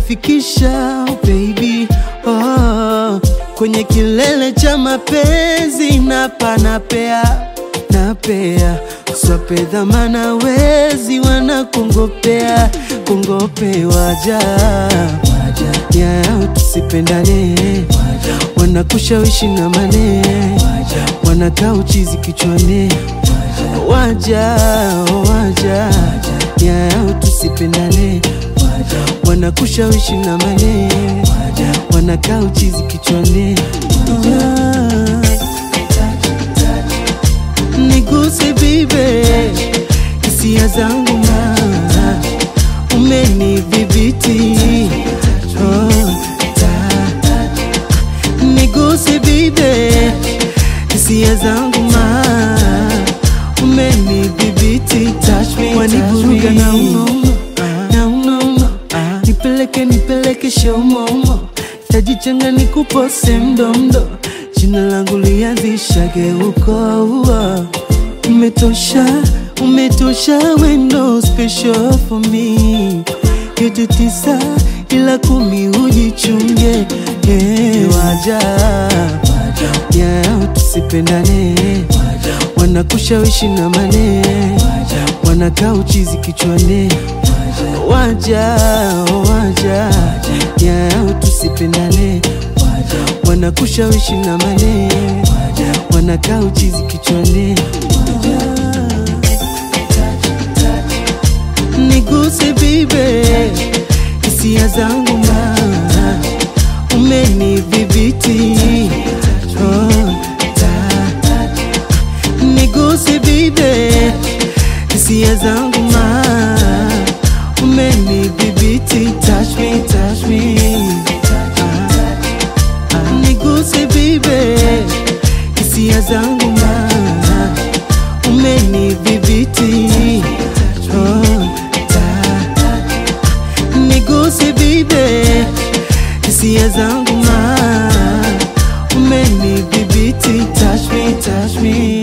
umenifikisha baby oh, kwenye kilele cha mapenzi napa napea napea swape dhamana wezi wanakungopea kungope waja yao tusipendane wanakushawishi na mane wanakaa uchizi kichwani waja waja yao tusipendane wanakushawishi na mane wanakaa uchizi kichwani niguse bibe hisia zangu ma umenidhibiti oh, ta- niguse bibe hisia zangu ma umenidhibiti touch me, wanivuruga na unono na unono nipeleke nipeleke shaumomo tajichanga nikupose mdomdo jina langu lianzishage uko uo. umetosha umetosha wendo special for me yote tisa ila kumi ujichunge yeah. waja yao tusipendane wanakushawishi na mane wanakaa uchizi kichwani waja waja yao tusipendane wanakushawishi na mane wanakaa uchizi kichwani niguse bibe hisia zangu ma umenidhibiti oh, ta- niguse bibe hisia zangu ma umenidhibiti touch me, touch me. Ah, niguse bibe hisia zangu ma umenidhibiti oh, ta- niguse bibe hisia zangu ma umenidhibiti touch me, touch me